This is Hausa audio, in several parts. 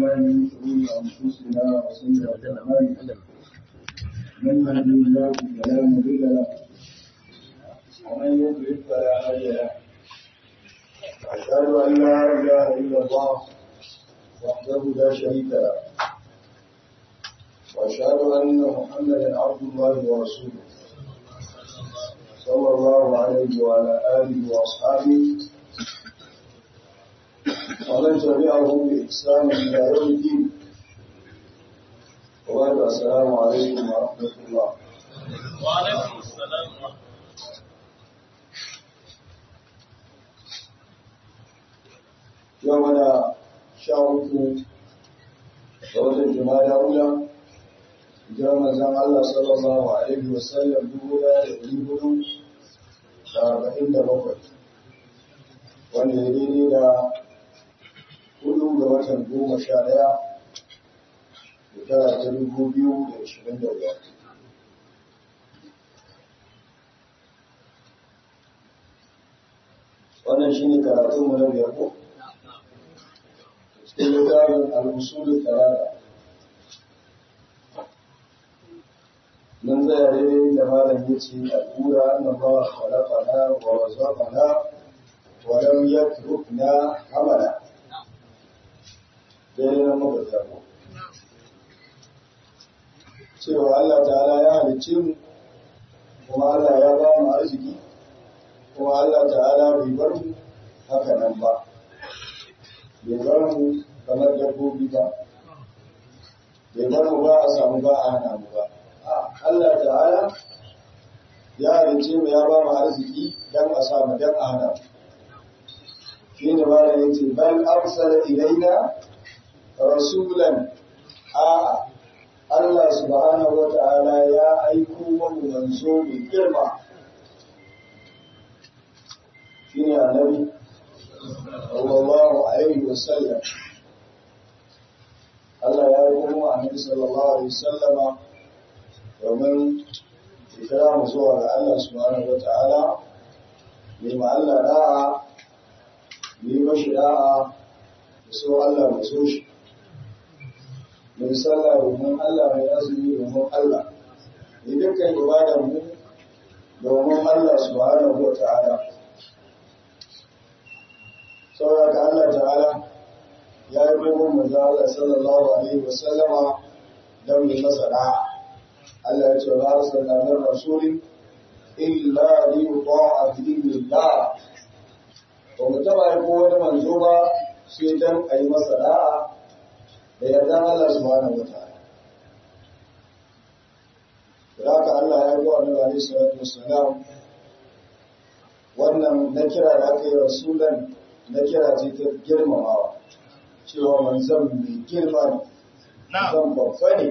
بالله من شرور أنفسنا وسيئات أعمالنا من يهده الله فلا مضل له ومن يضلل فلا هادي له أشهد أن لا إله إلا الله وحده لا شريك له وأشهد أن محمدا عبد الله ورسوله صلى الله عليه وعلى آله وأصحابه ومن تبعهم بإحسان إلى يوم الدين وبعد السلام عليكم ورحمة الله وعليكم السلام ورحمة يومنا شاوكو ووجه الجمال أولى جرم زم الله صلى الله عليه وسلم دولا يقريبه لأربعين دقيقة wanda ya daidai da hudu ga watan goma sha ɗaya shekara ta dubu biyu da ashirin da biyar. Wannan shi ne karatunmu na biyar ko? Cikin littafin al'usul talata. Mun tsaya daidai da malam ya ce al'ura annabawa khalaqana wa razaqana wa lam yatrukna hamala. dare na mabarta ko cewa Allah ta'ala ya halicce mu kuma Allah ya ba mu arziki kuma Allah ta'ala bai bar mu haka nan ba bai bar mu kamar dabbobi ba bai bar mu ba a samu ba a hana mu ba Allah ta'ala ya halicce mu ya ba mu arziki dan a samu dan a hana mu shi ne ba da yace bal arsala ilaina rasulan a Allah subhanahu wa ta'ala ya aiko wani manzo mai girma shi ne annabi sallallahu alaihi wasallam Allah ya aiko mu annabi sallallahu alaihi wasallama domin kira mu zuwa ga Allah subhanahu wa ta'ala ne ma Allah da'a ne mashi da'a da so Allah mai so shi mai sallah domin Allah mai azumi domin Allah mai dukkan ibadar mu domin Allah subhanahu wa ta'ala saboda Allah ta'ala ya yi dogon manzo Allah sallallahu alaihi wa sallama don yi masa da'a Allah ya ce ba arsalna min rasulin illa li yuta'a bi idnillah ba mu taba yi ko wani manzo ba sai dan a yi masa da'a da yardan Allah subhanahu wataala da haka Allah ya yi wa Annabi alaihi salatu wassalam wannan na kira da aka yi rasulan na kira ce ta girmamawa cewa manzon mai girma ne manzon babba ne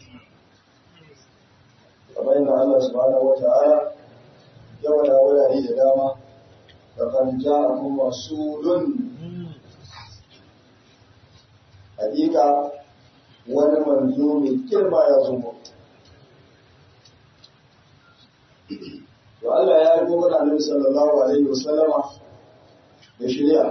kamar yadda Allah subhanahu wataala ya wada wurare da dama فقد جاءكم رسول حقيقة wani manzo mai girma ya zo to Allah ya yi gobe da Annabi sallallahu alaihi wasallama da shari'a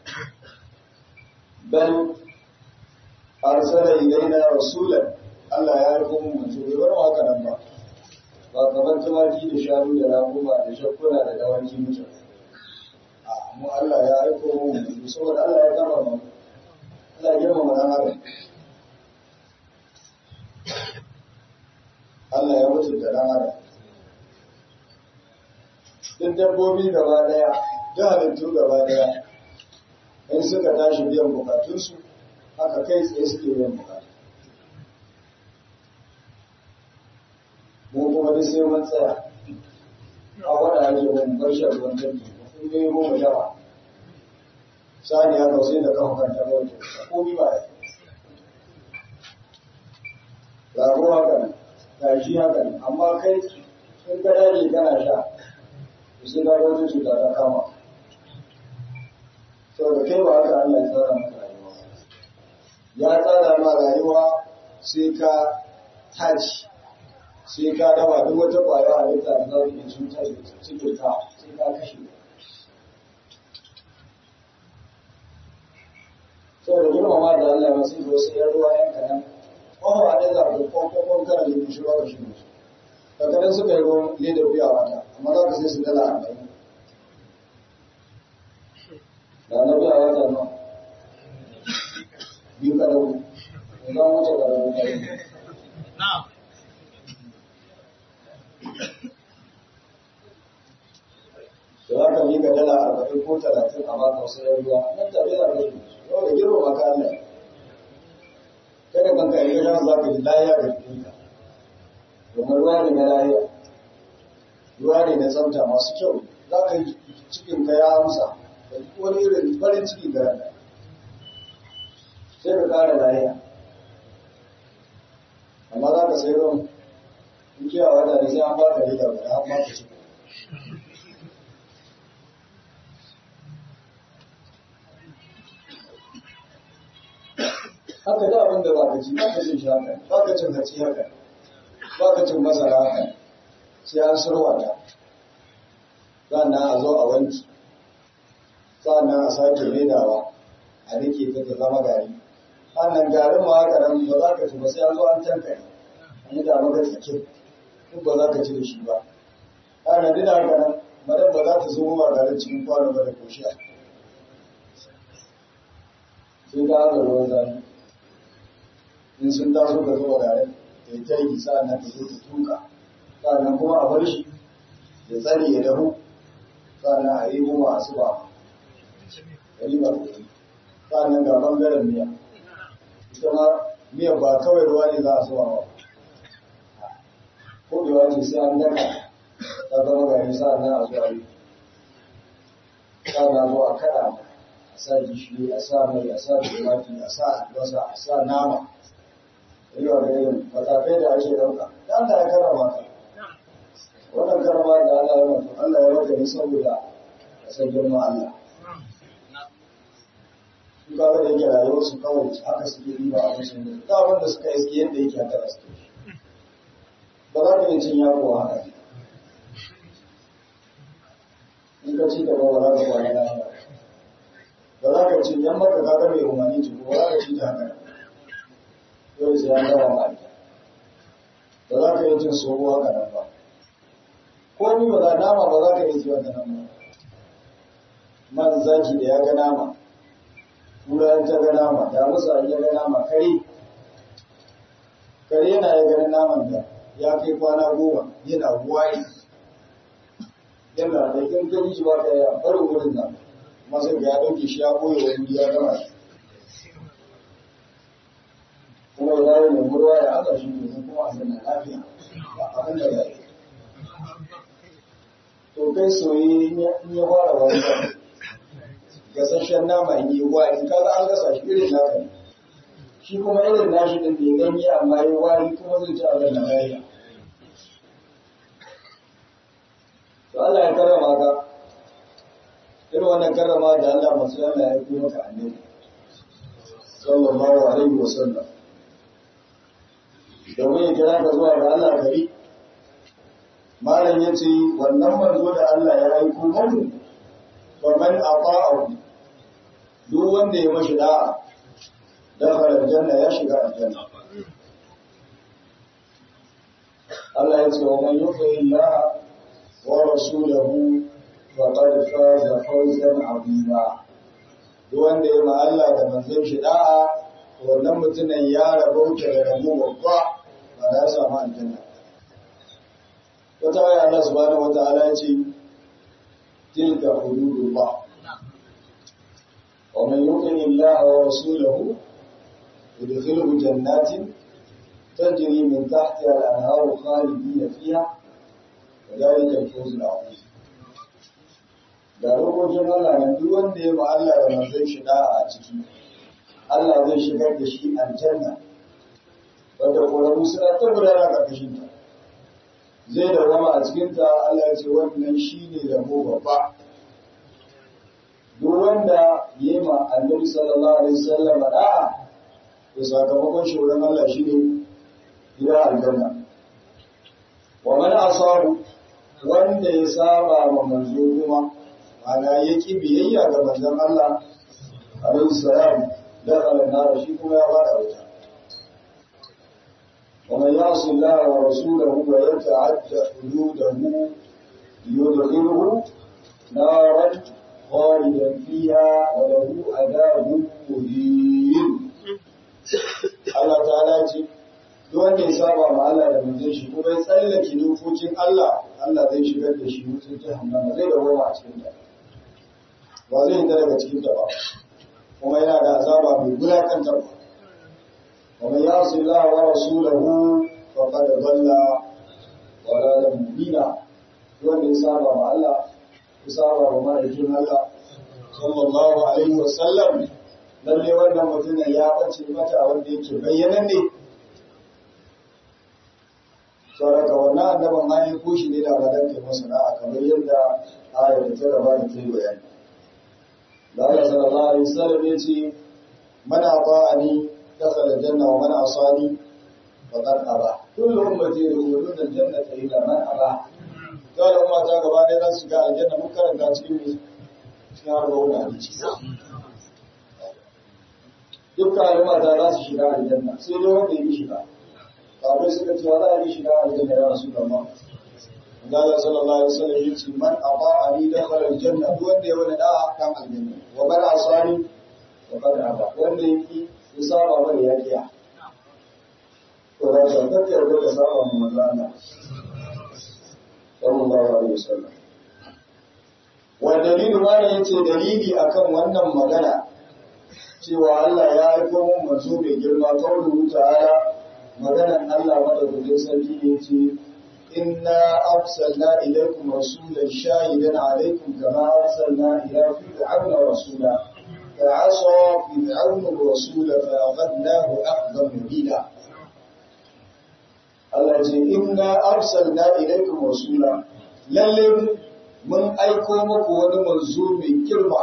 bal arsala ilaina rasulan Allah ya yi gobe manzo bai bar haka nan ba ba kamar tumaki da shanu da rakuma da shakkuna da dawaki mutane mu Allah ya aiko mu saboda Allah ya gama mu Allah ya gama mu dan adam Allah ya mutu da dan adam duk dabbobi gaba daya duk halittu gaba daya in suka tashi biyan bukatunsu haka kai tsaye suke biyan bukatu mu kuma duk sai mun tsaya a wada ake mun bar shi ruwan dabbi in yi goma yawa sani ya kausai da kan kanta bauta komi ba ya rago haka ne gashi haka ne amma kai in ka dage kana sha sai ka wata cuta ta kama saboda kai ba haka Allah ya tsara maka rayuwa ya tsara ma rayuwa sai ka tashi sai ka dawa duk wata ƙwayar halitta da za ta iya cutar cikin ka sai ka kashe saboda girmama da Allah masu zo sai ka shi musu kakarin suka yi ruwan ledar biya wata amma za ka sai su dala arba'in da na biya wata nan biyu ka dauku za mu wuce ka dauku Na'am. da za ka miƙa dala arba'in ko talatin a baka wasu yan ruwa nan tabe da kai yau da girma ka Allah kada kanka yi gajan za ka ji lahiya ga jikinka domin ruwa ne na lahiya ruwa ne na tsafta masu kyau za ka yi cikin ka ya amsa da wani irin farin ciki ga rana sai ka ƙara lahiya amma za ka sai ruwan in kiyawa wata ne sai an baka leda guda an baka ciki haka da abin da ba ka ci ba ka cin shi haka ba ka cin hatsi haka ba ka cin masara haka sai an surwa ta sannan a zo a wanki sannan a sake redawa a rike ta ta zama gari sannan garin ma haka nan ba za ka ci ba sai an zo an tankare an yi da maka tsakin duk ba za ka ci da shi ba sannan duk da haka nan madan ba za ta zo ba garin cikin kwano ba da koshiya sai ka haka ruwan zafi in sun taso ka zuwa gare ta yi taiki sa'annan ta zo ta tuka sa'annan kuma a bar shi ya tsare ya dahu sa'annan a yi kuma a suba a yi ba sa'annan ga bangaren miya ita ma miyan ba kawai ruwa ne za a suba ba ko bewa ce sai an daka ta zama gari sa'annan a zuwa yi sa'annan zo a kada a sa gishiri a sa mai a sa tumati a sa albasa a sa nama yawa da irin matakai da ake ɗauka da Allah ya karama ka wannan karama da Allah ya mutu Allah ya maka ne saboda ka san girma Allah su kaga da yake rayuwar su kawai haka suke riba a cikin da ta abin da suka iske yadda yake haka suke ba za ka yi cin yaro haka in ka ci gaba ba za ka kwana lafiya ba za ka ci yan maka kaga mai umarni ci ba za ka ci ta haka yau sai an gama ma ita ba za ka yi cin sobo haka nan ba ko ni ba za nama ba za ka yi ci haka nan ba man zaki da ya ga nama kura ta ga nama da musa ya ga nama kare kare yana ya ganin naman da ya kai kwana goma yana wari yana da kin gani shi ba ka ya barin wurin nan masa ga ya dauke shi ya boye wani ya gama shi kuma ya dawo mai murwa ya aka shi domin kuma a zanna lafiya ba abin da ya yi to kai soyi in ya fara wani gasasshen nama in yi wari kaga an gasa shi irin naka ne shi kuma irin nashi din bai ganye amma yi wari kuma zai ci abin da lafiya to Allah ya karrama ka irin wannan karrama da Allah masu Allah ya yi maka annabi sallallahu alaihi wa sallam domin ya kira ka zuwa ga Allah kari malam ya ce wannan manzo da Allah ya aiko mu wa man ata'ahu duk wanda ya mashi da'a dakhala aljanna ya shiga aljanna Allah ya ce wa man yuti Allah wa rasulahu faqad faza fawzan 'azima duk wanda ya ma Allah da manzon shi da'a wannan mutumin ya rabauta da rabu babba ba da ya samu aljanna wata aya Allah subhanahu wata'ala ya ce tilka hududullah wa man yuqini Allah wa rasulahu yudkhiluhu jannatin tajri min tahtiha al-anharu khalidina fiha wa dhalika al-fawz al-'azim da rokokin Allah ne duk wanda ya ma Allah da manzon shi da'a a ciki Allah zai shigar da shi aljanna wanda ƙoramu suna ta gudana ƙarƙashin ta zai dawama a cikin ta Allah ya ce wannan shi ne rabo babba duk wanda ya yi ma annabi sallallahu alaihi wasallam da'a to sakamakon shi wurin Allah shi ne gida aljanna wa man asabu wanda ya saba ma manzo kuma ana ya ki biyayya ga manzon Allah alaihi salam dakhala nar shi kuma ya bada wuta ومن يعص الله ورسوله ويتعدى حدوده يدخله نارا خالدا فيها وله عذاب مهين Allah ta'ala ce duk wanda ya saba ma Allah da manzon shi kuma ya tsallake dokokin Allah Allah zai shigar da shi wutar jahannama zai dawo a cikin ta ba zai yi daga cikin ta ba kuma yana da azaba mai bulakanta ba ومن يعص الله ورسوله فقد ضل ضلالا مبينا wanda ya saba ma Allah ya saba ma ma'aikin Allah sallallahu alaihi wa sallam lalle wannan mutumin ya bace mata wanda yake bayyana ne saboda wannan annaban ma ya koshi ne da madan kai masa da'a kamar yadda ayar da ta gaba da ta yi bayani da Allah sallallahu alaihi wasallam ya ce man ata'ani dakhala aljanna wa man asani faqad aba kullu ummati yadkhuluna aljannata illa man aba dole umma ta gaba ɗaya za su ga aljanna mun karanta cikin mu cikin arba'un hadisi dukkan al'umma ta za su shiga aljanna sai dai wanda ya yi shiga sabai suka ce za a yi shiga aljanna ya rasu da ma Allah sallallahu alaihi wasallam ya ce man ata'ani dakhala aljanna duk wanda ya wani da'a kan aljanna wa man asani wa qad aba wanda yake ya saba mana ya kiya to da ka kake da ka saba mu manzo Allah sallallahu alaihi wasallam wa dalilu ma yace dalili akan wannan magana cewa Allah ya aiko mun manzo mai girma kaulu ta'ala maganan Allah madaukakin sarki ne ce inna arsalna ilaykum rasulan shahidan alaykum kama arsalna ila fir'auna rasula فعصى فرعون الرسول فأخذناه أخذا مبينا Allah ce inna arsalna ilaykum rasula lalle mun aiko muku wani manzo mai girma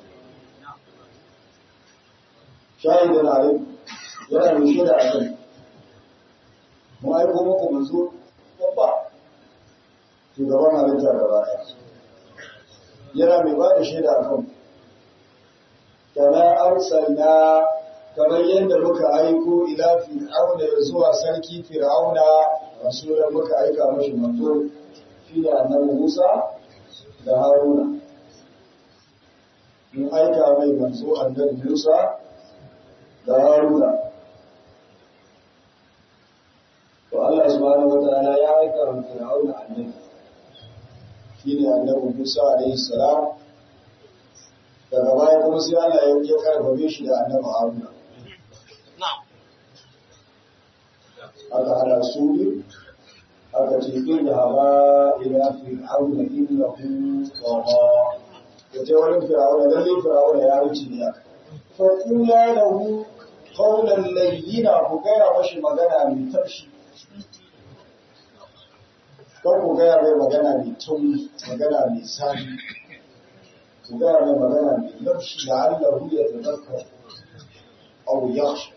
shahidan alaykum yana mai shaida a kan mun aiko muku manzo babba shugaban halitta gaba ɗaya yana mai ba da shaida a kan kama arsalna kamar yadda muka aiko ila fir'auna zuwa sarki fir'auna rasulan muka aika mashi manzo shi da annabi Musa da Haruna mun aika mai manzo annabi Musa da Haruna to Allah subhanahu wataala ya aika wa fir'auna annabi shi ne annabi Musa alaihi salam daga baya kuma sai Allah ya ya karbabe shi da annabi Haruna aka hada su ne aka ce in da haba ila fir'auna innahu tagha ya ce wani fir'auna lalle fir'auna ya wuce ne fa qula lahu qawlan layyina ku gaya mashi magana mai tafshi kan ku gaya mai magana mai tauri magana mai sani ku gaya mai magana mai laushi da Allah ya tazakka aw yakhsha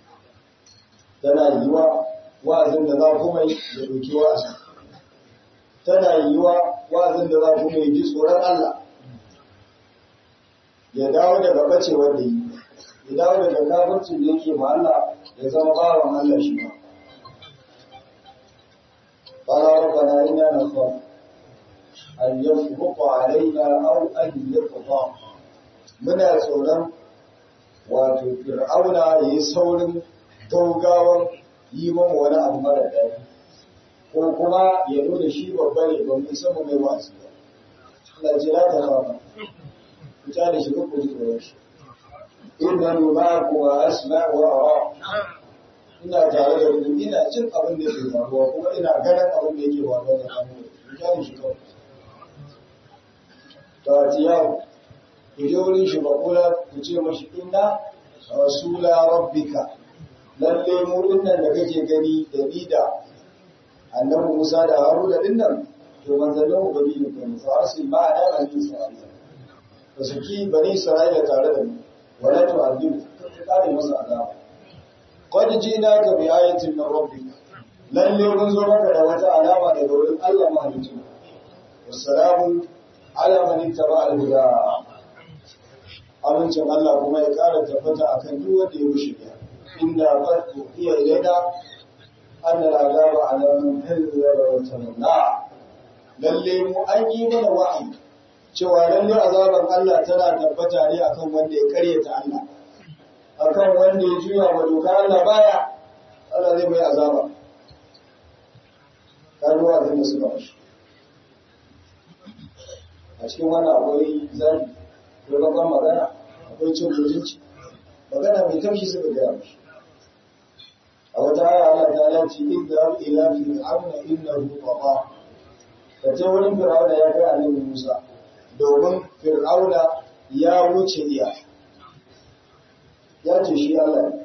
tana yiwa wa'azin da za ku mai ya ɗauki wa'azin tana yiwa wa'azin da za ku mai ji tsoron Allah ya dawo daga bacewar da yi ya dawo daga kafircin da yake ma Allah ya zama bawan Allah shi ma قال ربنا إنا نخاف أن يفرق علينا أو أن يطغى muna tsoron wato fir'auna ya yi saurin gaugawan yi man wani abu mara daɗi ko kuma ya nuna shi babba ne ba mai sama mai wasu ba Allah ce la ta kafa ku ta da shi ku ji tsoron shi inna ma ku wa asma wa ara ina tare da ku ina cin abin da yake faruwa kuma ina ganin abin da yake faruwa da hannu ku ta da shi kawai ta tiyawo ku je wurin shi ba kula ku ce mashi inna rasula rabbika lalle mu dinnan da kake gani da ni da annabi Musa da Haruna dinnan to manzannin ubangiji ko ne fa arsil ma da bani Isra'ila to saki bani Isra'ila tare da mu wala to azibu ka kare masa azaba qad jinaka bi ayatin min rabbika lalle mun zo maka da wata alama daga wurin Allah mahalicci wassalamu ala man ittaba al-huda amincin Allah kuma ya ƙara tabbata akan duk wanda ya wuce ya inda qad iya ilaina أن العذاب على من كذب وتمنع lalle mu an yi mana wa'ayi cewa lalle azaban Allah tana tabbata ne akan wanda ya karyata Allah akan wanda ya juya wa dokar Allah baya Allah zai mai azaba karuwa zai da suka mashi a cikin wannan akwai zari akwai babban magana akwai cin mutunci magana mai taushi suka gaya mashi a wata aya Allah ta lati idda ila fir'auna innahu tagha kace wurin fir'auna ya kai annabi Musa domin fir'auna ya wuce iya ya ce shi Allah ne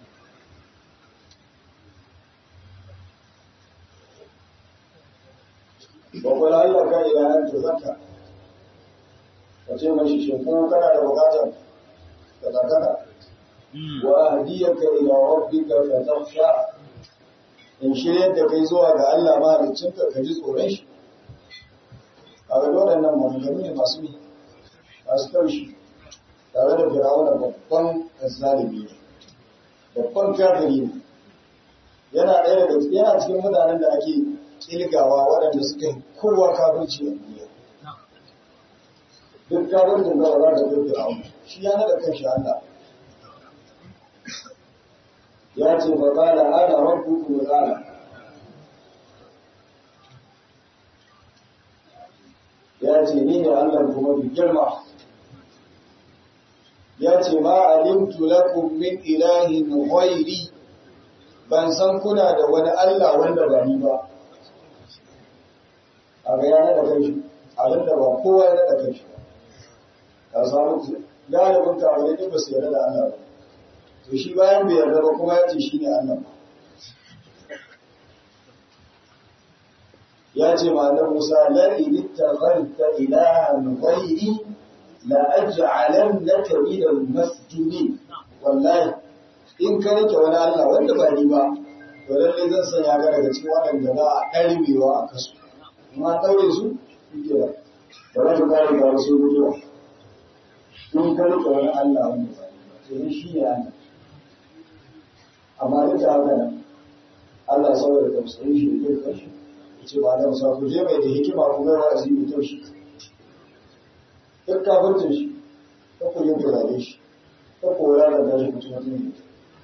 Bakwai Allah ka ila an tuzaka ka ce mashi shi ko kana da bukatar ka zakaka وأهديك إلى ربك فتخشى in shiryar da kai zuwa ga Allah mahaliccinka ka ji tsoron shi a ga waɗannan maganganu ne masu ne masu taushi tare da firawuna babban zalimi ne babban kafiri ne yana ɗaya daga yana cikin mutanen da ake kilgawa waɗanda suka yi kowa kafirci a duniya duk kafircin da ba za ka kai firawuna shi ya naɗa kan shi Allah ya ce ba ba da ana rabbuku ala ya ce ni ne Allah kuma bi girma ya ce ma alimtu lakum min ilahin ghairi ban san kuna da wani Allah wanda ba ni ba a ga yana da kai abin da ba kowa ya da kai ka samu galibin kawai ne ba su yarda da Allah ba to shi bayan bai yarda ba kuma ya ce shi ne Allah ya ce ma na Musa la in ittakhadta ilahan ghairi la aj'alannaka min al-masjunin wallahi in ka rike wani Allah wanda ba ni ba to lalle zan sanya ka daga cikin waɗanda za a ɗarbewa a kasu amma ɗaure su shi ke da ba za ka kare ga wasu mutuwa in ka rike wani Allah wanda ba ni ba to shi ne Allah amma duk da haka nan Allah saboda tausayin shi da kai shi ce ba da musa ku je mai da hikima ku ga wa'azi mai taushi duk kafircin shi ta ku yin turare shi ta ku wura da shi mutum mutum ne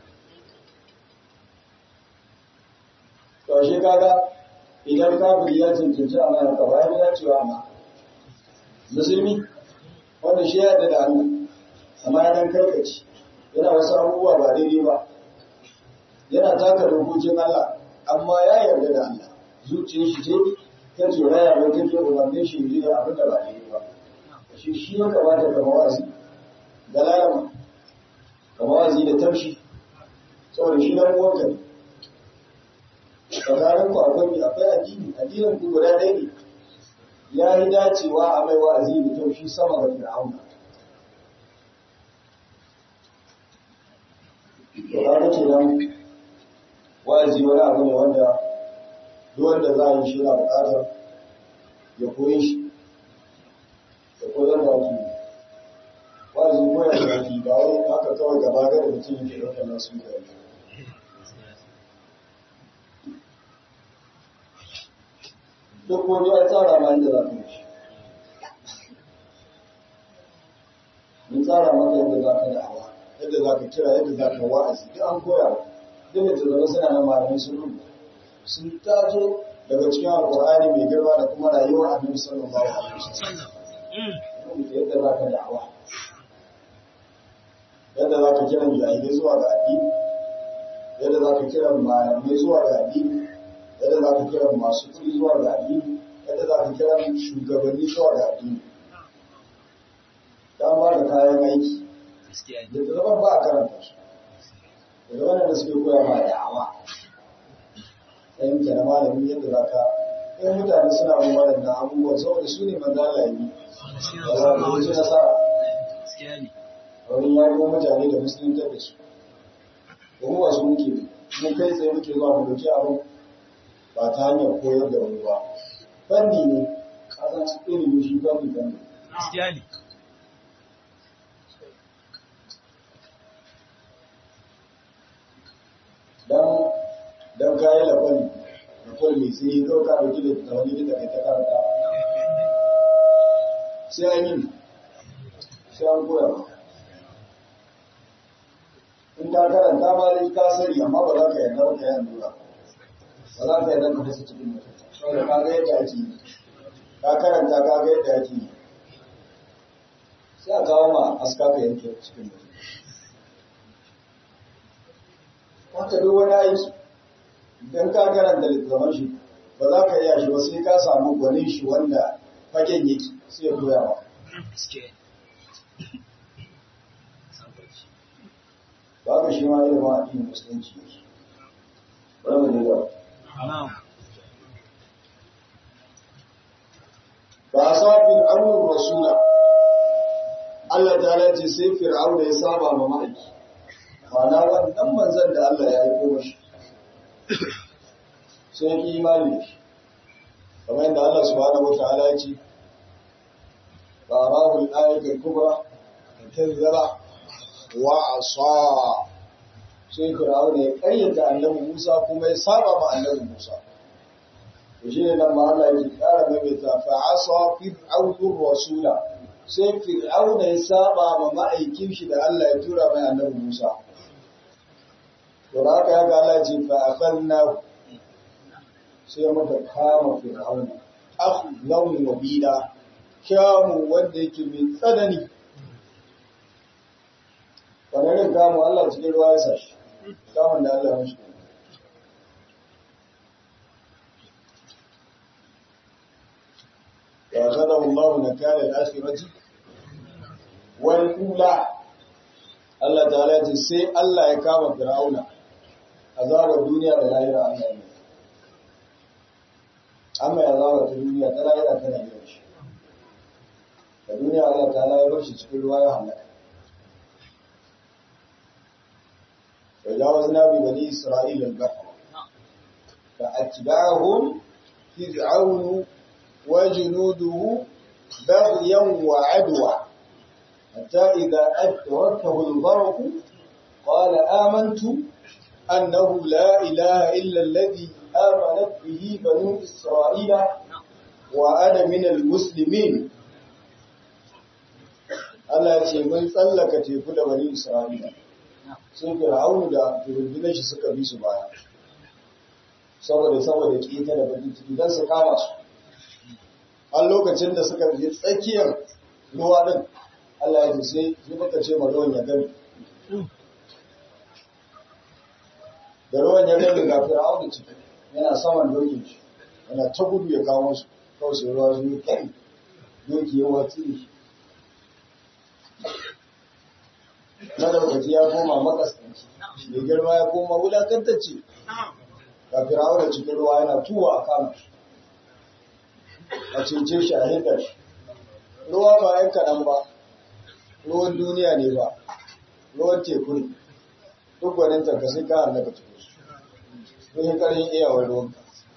to shi kaga idan kafiri ya cancanci a mana ka bayan ya cewa amma musulmi wanda shi ya yarda da Allah amma ya dan karkaci yana wasu abubuwa ba daidai ba yana taka dokokin Allah amma ya yarda da Allah zuciyar shi ce ta ce raya mai take umarnin shi yi da abin da ba daidai ba shi shi ya kamata ka mawazi da lalama ka mawazi da taushi saboda shi dan uwanka ne tsakanin ku akwai akwai addini addinin ku guda ɗaya ne ya yi dacewa a mai wa'azi da taushi sama ga fir'auna to kaga kenan wa'azi wani abu ne wanda duk wanda za a yi shi yana buƙatar ya koyi shi ya koyar da waki wa'azi koyar da waki ba wai haka kawai gaba ga mutum yake ɗaukar nasu da waki duk wani ya tsara ma inda za ka yi shi mun tsara maka yadda za ka da'awa yadda za ka kira yadda za ka wa'azi duk an koya wa duk da tunanin suna nan malamai sun rubuta sun tato daga cikin alƙur'ani mai girma da kuma rayuwar annabi sallallahu alaihi wasallam rubuta yadda za ka da'awa yadda za ka kiran jahilai zuwa ga addini yadda za ka kiran malamai zuwa ga addini yadda za ka kiran masu kuɗi zuwa ga addini yadda za ka kiran shugabanni zuwa ga addini ta ba da kayan aiki da zaman ba a karanta su da zaman da suke koya ma da'awa ɗayan ke na malamin yadda za ka ɗayan mutane suna bin waɗannan abubuwan saboda su ne manzan laifi da za ka yi nasara a wurin yaƙo mutane da musulunta da su domin wasu muke mu kai tsaye muke zuwa mu dauki abin ba ta hanyar koyar da wani ba fanni ne kasan ilimi shi fanni fanni dan don kayi lafali da kwalmi sai yi ɗauka da gida da wani gida kai ta karanta sai an yi sai an koya ba in ka karanta ma dai ka sani amma ba za ka yarda ba ka yi allura ba za ka yarda ka fasa cikin mutum saboda ka ga yadda ake yi ka karanta ka ga yadda ake yi sai a kawo ma aska ka yanke cikin mutum haka duk wani aiki idan ka karanta littattafan shi ba za ka iya shi ba sai ka samu gwanin shi wanda fagen yake sai ya koya ba. Ba ka shi ma ilimin addinin musulunci yake. Bari mu ne ba. Ba a sa fir'aunin rasula. Allah ta ce sai fir'aun da ya saba ma ma'aiki. Ma'ana wannan manzan da Allah ya yi koma shi. Sai ki imani da shi. Kamar yadda Allah subhanahu wa ta'ala ya ce, فأراه الآية الكبرى كذب وعصى sai Fir'auna ya ƙayyata annabi Musa kuma ya saba ma annabi Musa. To shi ne nan ma Allah yake ƙara maimaita fa asa fir'aunu rasula sai Fir'auna ya saba ma ma'aikin shi da Allah ya tura mai annabi Musa. To da haka ya ga Allah ce fa akhadna sai muka kama Fir'auna akhlan wabila kyamu wanda yake mai tsanani ƙwararren kamu Allah cikin ruwa ya sashi kamun da Allah mashi ya zada Allah na kare al'ashirati wani kula Allah ta ce sai Allah ya kama fir'auna azabar duniya da lahira Allah ya amma ya zaba ta duniya ta lahira tana yi shi da duniya Allah ta ya bar shi cikin ruwa ya halaka وجاوزنا ببني إسرائيل البحر فأتبعهم فرعون وجنوده بغيا وعدوى حتى إذا أدركه الغرق قال آمنت أنه لا إله إلا الذي آمنت به بنو إسرائيل وأنا من المسلمين Allah ce mun tsallaka teku da bani Isra'ila sai Fir'aunu da rundunar shi suka bi su baya saboda saboda keta da bakin ciki don su kama su an lokacin da suka je tsakiyar ruwa din Allah ya ce sai sai muka ce ma ruwan ya gani da ruwan ya gani ga Fir'aunu ciki yana saman dokin shi yana ta gudu ya kawo su kawai sai ruwa su yi kai doki ya watsi shi madaukaci ya koma makasanci mai girma ya koma wulakantacce ga firawar cikin ruwa yana tuwa a kama shi a cece shi a hidda shi ruwa ba yan kaɗan ba ruwan duniya ne ba ruwan teku ne duk gwanin ka sai ka hallaka cikin su sun yi ƙarin iyawar ruwanka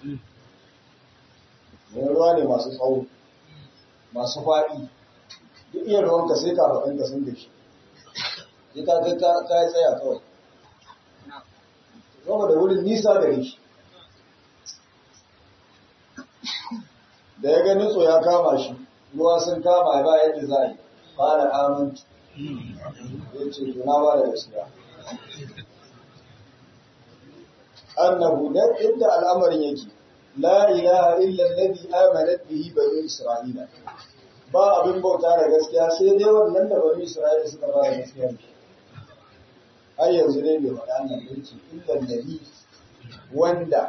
wani ruwa ne masu tsawo masu faɗi duk iya ruwanka sai ka faɗinka sun da shi sai ka kai ka yi tsaya kawai zama da wurin nisa gare shi da ya gani tso ya kama shi ruwa sun kama ba yadda za a yi fara amintu ya ce tuna ba da gaskiya annahu dan inda al'amarin yake la ilaha illa alladhi amanat bihi banu isra'ila ba abin bauta da gaskiya sai dai wannan da banu isra'ila suka ba da gaskiya ne har yanzu ne bai faɗa nan da yake illan nabi wanda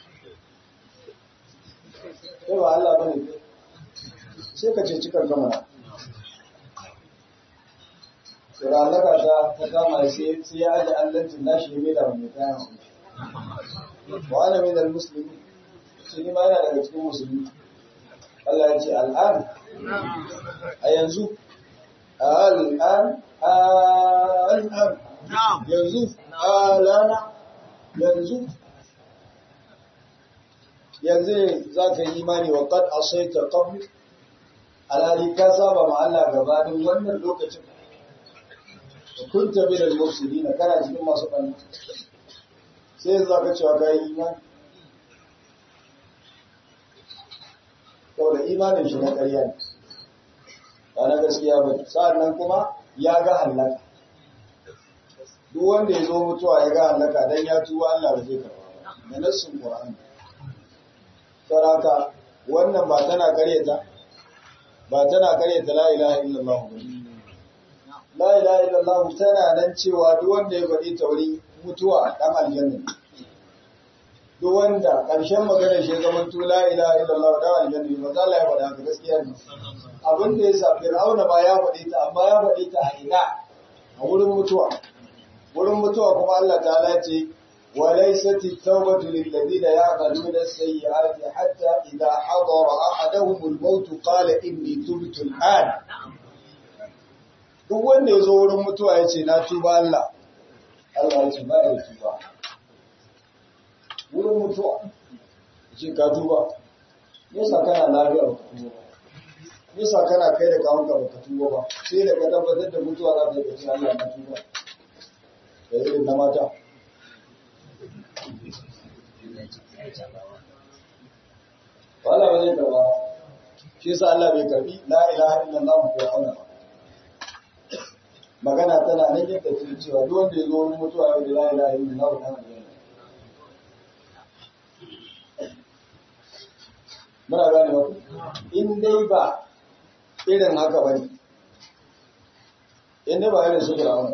sai ba Allah bane kai sai ka ce cikin gama sai halaka ta ta kama sai sai ya aje allancin nashi ya mai da mai kayan wa ana min al-muslimin sai ni ma yana daga cikin musulmi Allah ya ce al'an a yanzu al'an al'an yanzu alana yanzu yanzu za ka yi imani wa qad asaita qabl alhali ka saba ma Allah gabanin wannan lokacin kunta min al-mufsidin kana cikin masu banna sai yanzu aka cewa ka yi imani saboda imanin shi na ƙarya ne ba na gaskiya ba sa'an nan kuma ya ga hallaka duk wanda ya zo mutuwa ya ga hallaka dan ya tuba Allah ba zai karba ba da nassin Qur'ani saraka wannan ba tana karyata ba tana karyata la ilaha illallah ba la ilaha illallah tana nan cewa duk wanda ya faɗi tauri mutuwa dan aljanna duk wanda ƙarshen magana shi zaman to la ilaha illallah dan aljanna ba za Allah ya faɗa ka gaskiya ne abin da ya sa Fir'auna ba ya faɗi ta amma ya faɗi ta a ina a wurin mutuwa wurin mutuwa kuma Allah ta'ala ce وليست التوبة للذين يعملون السيئات حتى إذا حضر أحدهم الموت قال إني تبت الآن duk wanda ya zo wurin mutuwa ya ce na tuba Allah Allah ya ce ba ya tuba wurin mutuwa ya ce ka tuba yasa kana lafiya ba ka tuba ba yasa kana kai da kawunka ba ka tuba ba sai da ka tabbatar da mutuwa za ta yi ce Allah na tuba da irin na mata wala ba zai karba shi yasa Allah bai karbi la ilaha illallah ko auna ba magana tana nan yadda take cewa duk wanda ya zo wurin mutuwa ya bi la ilaha illallah ko auna muna gane ba in dai ba irin haka bane in dai ba irin su fir'auna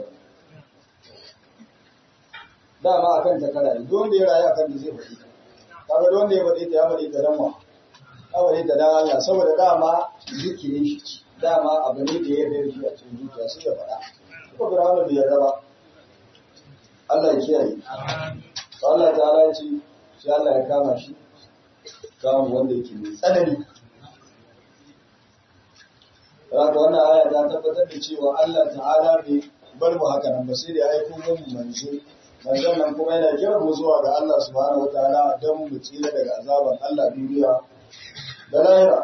dama akan ta kara duk wanda ya rayu akan da zai faɗi kaga duk wanda ya faɗi ta ya faɗi ta dan wa ya faɗi ta dan Allah saboda dama zikirin shi dama abu ne da ya yarda shi a cikin zuciya sai ya faɗa ko Fir'auna bai yarda ba Allah ya kiyaye to Allah ta'ala ya ce sai Allah ya kama shi kamun wanda yake mai tsanani Raka wannan aya ta tabbatar da cewa Allah ta'ala bai bar mu haka nan ba sai da ya aiko mu manzo manzon nan kuma yana kiran mu zuwa ga Allah subhanahu wataala don mu tsira daga azaban Allah duniya da lahira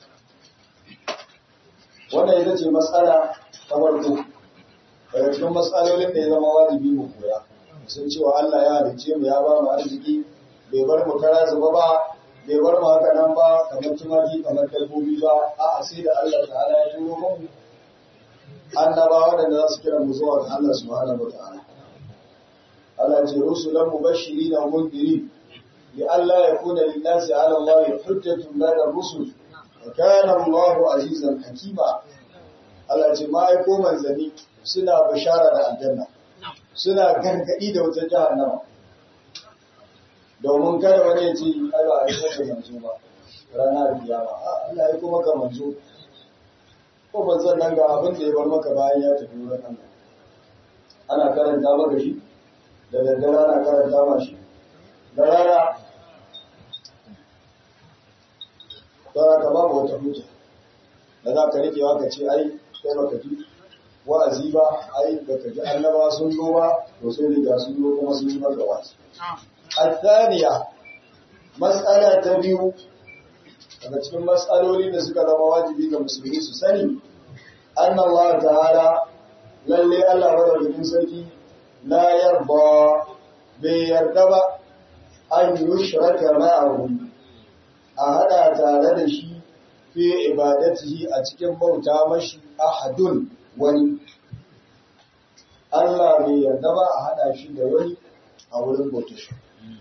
wannan ita ce matsala ta farko daga cikin matsalolin da ya zama wajibi mu koya sun cewa Allah ya halicce mu ya ba mu arziki bai bar mu kara zuba ba bai bar mu haka nan ba kamar tumaki kamar dabbobi ba a'a sai da Allah ta'ala ya turo mu annabawa da za su kira mu zuwa ga Allah subhanahu wataala على رسلا مبشرين ومنذرين لئلا يكون للناس على الله حجة بعد الرسل وكان الله عزيزا حكيما على جماعة كوما زني سنة بشارة الجنة سنة gargaɗi da wata jahannama domin kada wani ya ce ai ba a yi kuma manzo ba ranar kiyama Allah ya kuma ka manzo ko manzon nan ga abin da ya bar maka bayan ya tafi wurin Allah ana karanta maka shi da daddare ana karanta mashi da rana tsara ka babu wata hujja da za ka rike wa ka ce ai kai baka ji wa'azi ba ai baka ji annaba sun zo ba to sai riga sun zo kuma sun yi maka wasu الثانية مسألة تبيو daga cikin matsaloli da suka zama wajibi ga musulmi su sani an Allah ta'ala lalle Allah madaukakin sarki la yarda bai yarda ba an yushraka ma'ahu a hada tare da shi fi ibadatihi a cikin bauta mashi ahadun wani Allah bai yarda ba a hada shi da wani a wurin bauta shi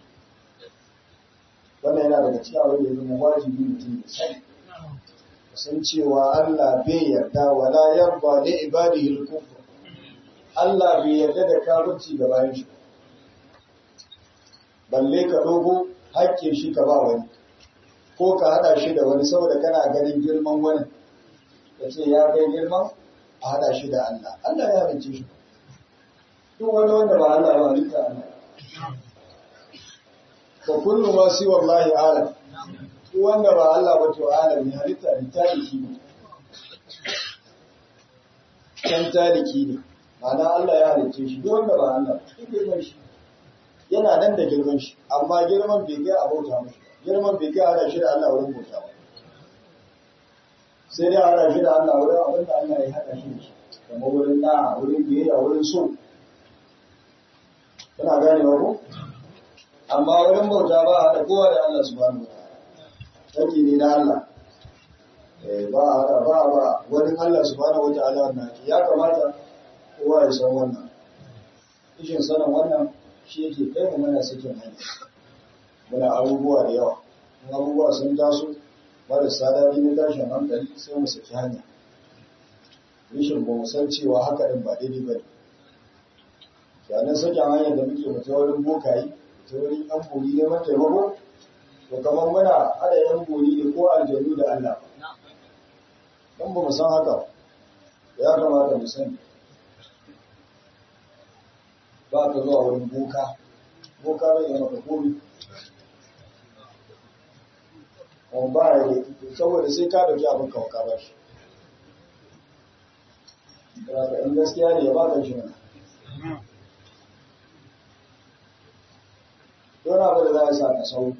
wannan yana daga cikin abin da zama wajibi mutum ya sani san cewa Allah bai yarda wala yarda li ibadihi al-kufr Allah bai yarda da kafirci ga bayan shi balle ka dogo hakkin shi ka ba wani ko ka hada shi da wani saboda kana ganin girman wani ka ce ya kai girman a hada shi da Allah Allah ya halicce shi duk wani wanda ba Allah ba halitta Allah fa kullu ma siwa wallahi alam duk wanda ba Allah ba to alam ne halitta ne tariki ne kan tariki ne ma'ana Allah ya halicce shi duk wanda ba Allah duk girman shi yana nan da girman shi amma girman bai kai a bauta mashi girman bai kai hada shi da Allah wurin bauta ba sai dai hada shi da Allah wurin abin da Allah ya hada shi da shi kamar wurin da'a wurin biyayya wurin so kuna gane ba ko amma wurin bauta ba a haɗa kowa da Allah subhanahu wa ta'ala ne na Allah ba a haɗa ba ba wani Allah subhanahu wa ta'ala wannan ya kamata kowa ya san wannan kishin sanin wannan shi yake kai mu mana sakin hanya muna abubuwa da yawa in abubuwa sun taso marasa daɗi na tashin hankali sai mu saki hanya rishin ba mu san cewa haka ɗin ba daidai ba ne sannan sakin hanyar da muke mu ta wurin bokayi ta wurin yan bori neman taimako to kamar muna haɗa yan bori ne ko aljanu da Allah don ba mu san haka ya kamata mu sani ba ka zuwa wurin boka boka bai yi maka komi on ba ya yi saboda sai ka dauki abin kawo ka bashi daga in gaskiya ne ya ba ka shi mana don abu da za a sa ka sau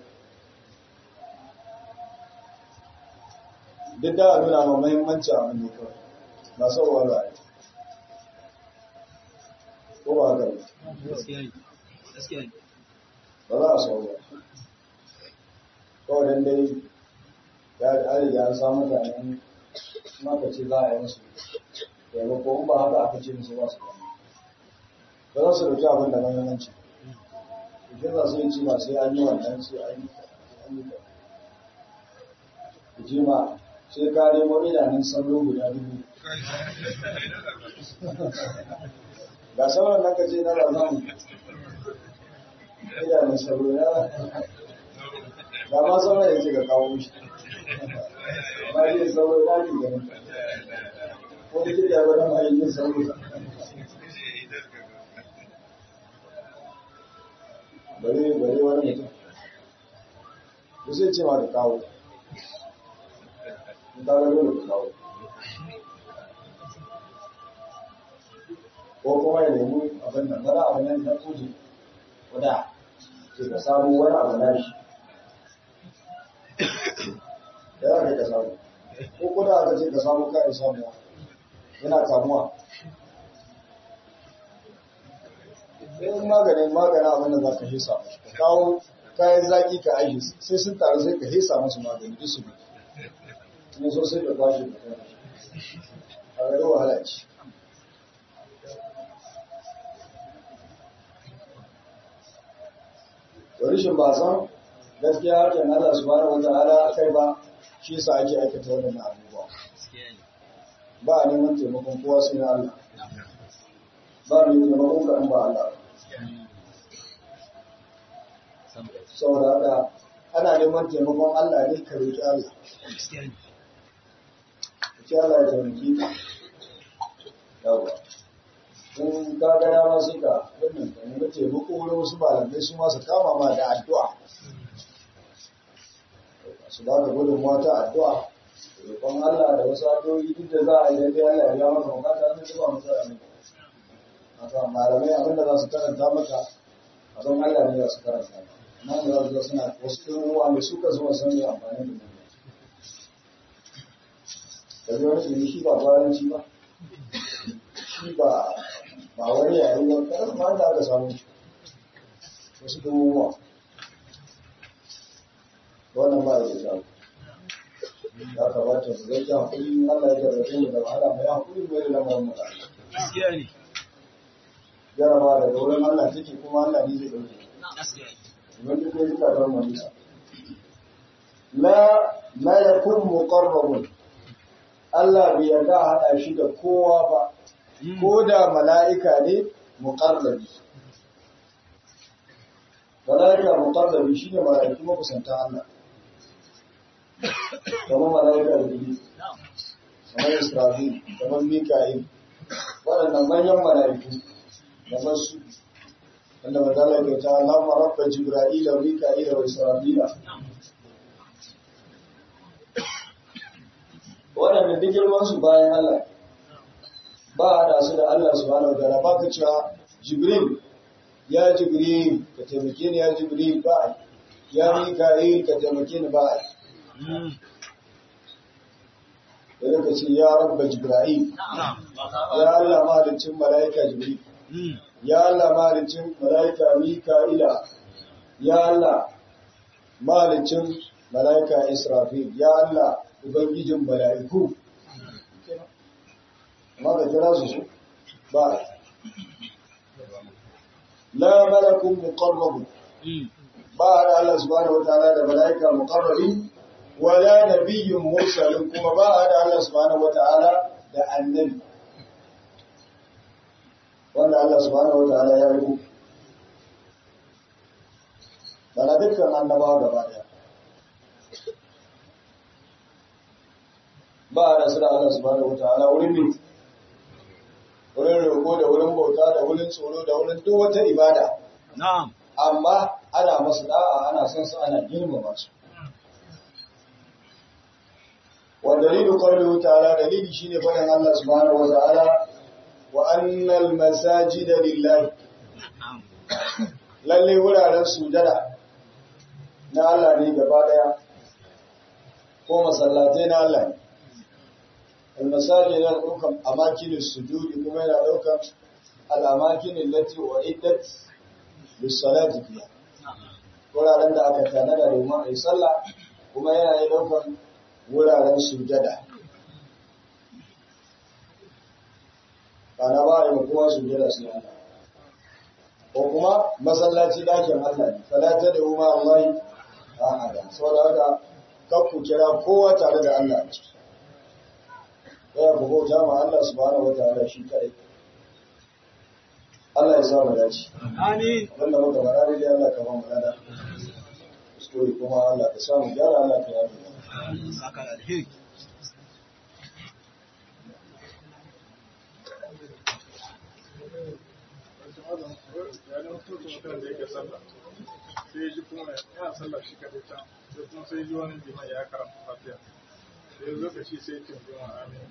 duk da a nuna ma mahimmanci abin ne kawai ba sauwa ba a ko ba haka ba ba za a sau ba kawai dan dai ya riga an samu mutanen maka ce za a yi musu taimako in ba haka aka ce musu ba su ba za su dauki abin da mahimmanci idan za su yi ci ba sai an yi wannan sai an yi an yi ku ji ma sai ka nemo idanun sauro guda dubu ga sauran nan ka ce na razan idanun sauro ya ga ma sauran ya ce ka kawo shi ba zai sauro ya ke ganin ko da kike wani mahimmin sauro bare bare wani mutum ko sai ce ma ka kawo in ka ga dole ka kawo ko kuma ya nemi abin nan wani abu nan na kuje wada sai ka samu wani abu na shi da za ka ka samu ko kuna aka ce ka samu kayan samuwa yana kamuwa in maganin maganin abin da za ka hisa ka kawo kayan zaki ka aiki sai sun taru sai ka hisa masu magani duk su kuma so sai ka kwashe ka kai a gari wahala ce rishin ba san gaskiya hakan Allah subhanahu wata'ala kai ba shi yasa ake aikata wannan abubuwa ba a neman taimakon kowa sai na Allah ba mai taimakon ka ba Allah saboda haka ana neman taimakon Allah ne ka roki Allah ki Allah ya taimaki ka yawa in ka ga dama sai ka wannan ka nemi taimako wurin wasu malamai su ma su kama ma da addu'a su ba ka gudunmuwa ta addu'a roƙon Allah da wasu addu'o'i duk da za a yi dai Allah ya biya maka bukata zai zuba masa ne haka malamai abin da za su karanta maka abin Allah ne za su karanta amma da za su ga suna wasu ɗin ruwa mai suka zuwa san yi amfani da mu da wani shi shi ba bayanci ba shi ba ba wani yayin ba karan ma da aka samu wasu ɗin ruwa wannan ba ya da ya kamata su zai hakuri Allah ya jarrabe mu da wahala mai hakuri mai da lamarin mu gaskiya ne jaraba daga wurin Allah take kuma Allah ne zai dauke wanda ko yi kadar mu nisa la la yakun muqarrabun Allah bai yarda hada shi da kowa ba ko da mala'ika ne muqarrabi mala'ika muqarrabi shine mala'iku makusanta Allah kamar mala'ika da biyu kamar israfil kamar mika'il waɗannan manyan mala'iku da masu wanda ba zala ke ta lamar rabba jibra'ila mika'ila wa israfila waɗanda duk girman su bayan Allah ba a da su da Allah subhanahu wa ta'ala ba ka cewa jibril ya jibril ka taimake ni ya jibril ba ya mika'il ka taimake ni ba da ka ce ya rabba jibril ya Allah mahalicin mala'ika jibril ya Allah mahalicin mala'ika mika'ila ya Allah malicin mala'ika Israfil ya Allah ubangijin mala'iku amma da kira su su ba la malakun muqarrabun ba da Allah subhanahu wataala da mala'ika muqarrabi wala nabiyyun mursalin kuma ba da Allah subhanahu wataala da annabi wanda Allah subhanahu wataala ya rubuta bana dukkan annabawa gaba daya ba a nasu da Allah subhanahu wataala wurin ne wurin roƙo da wurin bauta da wurin tsoro da wurin duk wata ibada Na'am. amma ana masu da'a ana son su ana girmama su wa dalilu qawlihi ta'ala dalili shine faɗin Allah subhanahu wataala wa annal masajida lillahi lalle wuraren sujada na Allah ne gaba daya ko masallatai na Allah ne almasali yana daukan amakinin sujudi kuma yana daukan al'amakinin lati wa iddat lissalati fiya wuraren da aka tanada domin a yi sallah kuma yana yi daukan wuraren sujada ana ba a yi kowa sujada sai Allah ko kuma masallaci dakin Allah ne falata da umma Allah ahada saboda haka kakku kira kowa tare da Allah ce ya ku bauta ma Allah subhanahu wataala shi kai Allah ya sa mu dace Amin. wanda muka fara dai Allah ka ba mu lada kuskure kuma Allah ka samu gyara Allah ka yi Saka da alheri. sai ji kuma yana sallah shi kadai can sai kuma sai ji wani liman ya karanta fatiha sai lokaci sai ce jima amin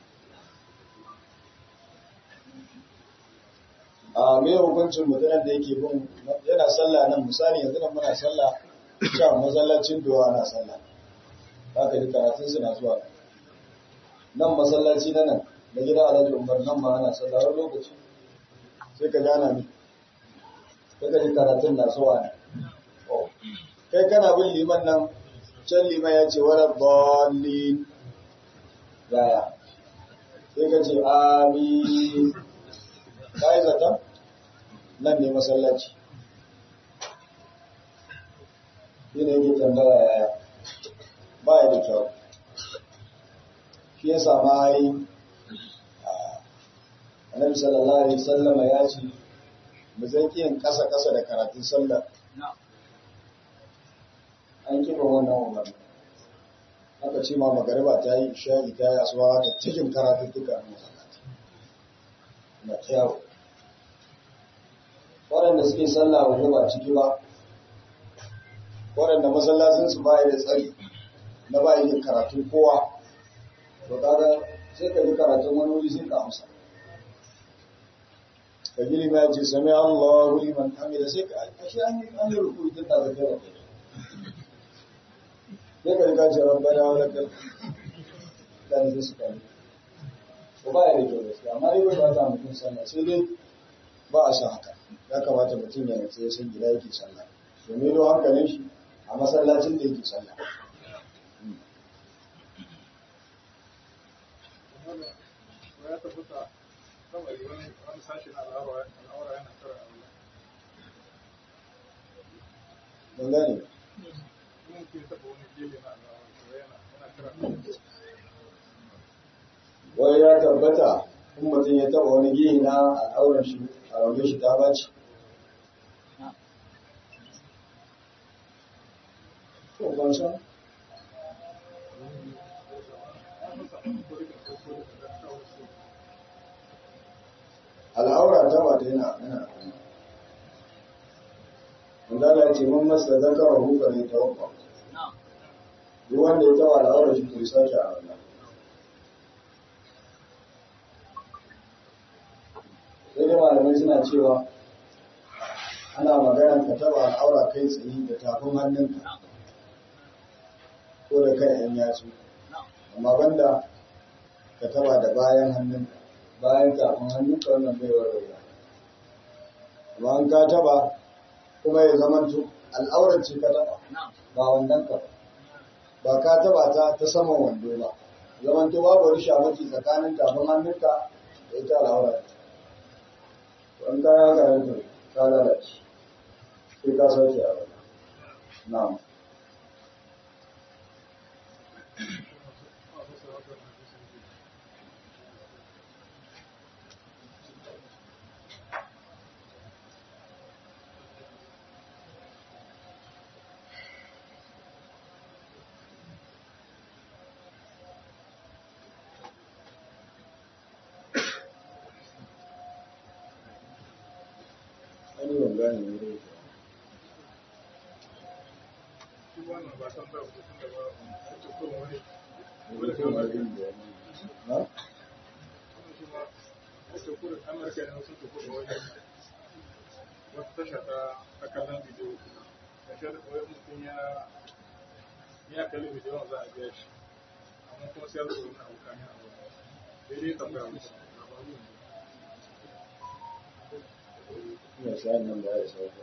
a me hukuncin mutumin da yake bin yana sallah nan misali yanzu nan muna sallah can masallacin dowa na sallah haka ji karatun suna zuwa nan masallaci na nan da gida alhaji umar nan ma ana sallah wani lokaci sai ka jana ni sai ka ji karatun na zuwa ne Oh. kai kana bin liman nan can liman ya ce wani bolin yaya sai ka ce amin ka yi zaton nan ne masallaci shi ne yake tambaya yaya ba ya da kyau shi ya sama yi annabi sallallahu alaihi sallama ya ce mu zan yin kasa-kasa da karatun sallah an kiba wannan umarni aka ce ma magariba ta yi shayi ta yi asuwa haka cikin karatun duka a masallaci na kyawu waɗanda suke sallah waje ba ciki ba waɗanda masallacinsu ba da tsari na ba yin karatun kowa to kaga sai ka yi karatun wani wuri sai ka amsa ka gini ma ce sami Allahu liman hamida sai ka ashe an yi an yi ruku tun da kai wa kai sai ka riga ce rabbana wa lakal da ne su kai ko ba ya da kyau gaskiya amma dai ba ta mutum sallah sai dai ba a san haka ya kamata mutum ya nutsu ya san gida yake sallah domin don hankalin shi a masallacin da yake sallah ya tabbata kawai wani wani sashi na al'aura al'aura yana kara aure mun gane kuma ke taɓa wani gefe na al'aura to yana yana kara aure wai ya tabbata in mutum ya taba wani gihi na al'auran shi a raunin shi ta baci to ban san al'aura ta ba ta yana yana Mandala ya ce mun masa zakara hukar ne ta wakwa. Duk wanda ya taba al'aura shi to ya sake a wannan. sai dai malamai suna cewa ana magana ka taba al'aura kai tsaye da tafin hannunka ko da kai yan yatsu amma banda ka taba da bayan hannunka bayan tafin hannunka wannan bai warware amma an ka taba kuma ya zamanto al'aurar ce ka taba ba wannan ka ba ba ka taba ta ta saman wando ba zamanto babu wani shamaki tsakanin tafin hannunka da ita al'aurar wani kaya ka yanzu ka lalace sai ka sauke a wani na'am an yi ban gane ne dai shi wannan ba san da mutum da ba ake kuma wani mutum ma zai yi bayani. Ha? wannan shi ma ake kuma amurka ne sun ke kuma wani wata tasha ta ta kallon bidiyo da shi da kawai mutum ya ya kalli bidiyon za a biya shi amma kuma sai ya zo wani abu kamin abu daidai tambaya musu Ina sa'an nan da ya sauka.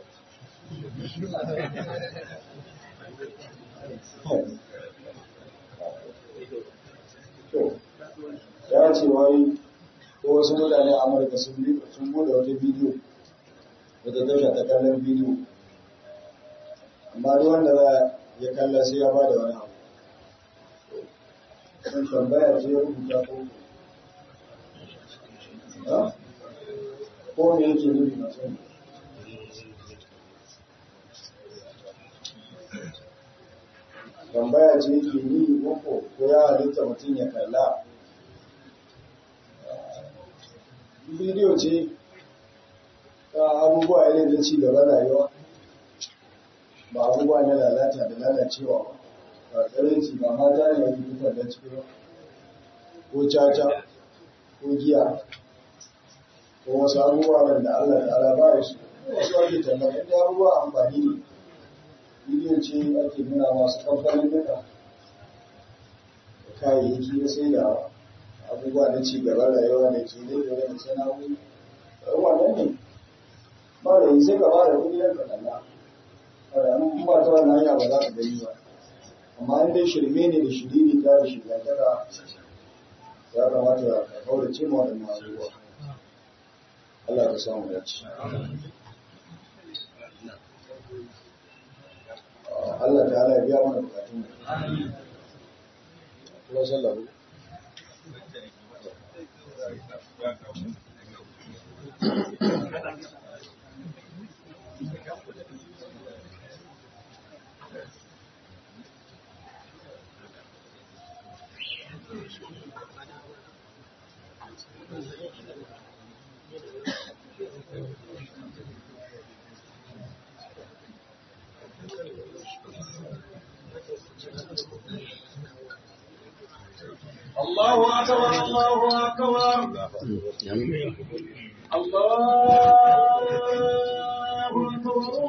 To, ya ce wai ko wasu mutane a Amurka sun bi sun bude wata bidiyo wata tasha ta kallon bidiyo amma duk wanda za ya kalla sai ya bada wani abu sun tambaya ce ya rubuta ko ha? ko me yake nufi na sani tambaya ce yake ni ko ko ya halitta mutum ya kalla bidiyo ce ta abubuwa irin na ci gaba rayuwa ba abubuwa na lalata da lalacewa ba ba tsarinci ba mata ne wani dukkan da cikin ko caca ko giya ko wasu abubuwa da Allah ta'ala ba ya su wasu ake tambaya inda abubuwa amfani ne bidiyo ce ake nuna masu kamfanin duka da kayayyaki na sai da abubuwa na ci gaban rayuwa da ke da da sana'o'i wannan ne ba da yi sai ka ba da kuɗi yanka kalla in ba ta wannan hanya ba za ka gani ba amma in dai shirme ne da shiriri ta da shigantaka ya kamata ka kaurace ma waɗannan abubuwa Allah ka samu dace Allah ta ala biya mana bukatun mu kuma sallahu الله أكبر الله أكبر الله أكبر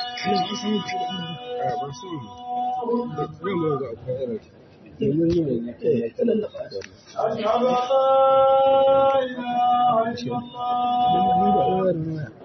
أشهد أن لا إله إلا الله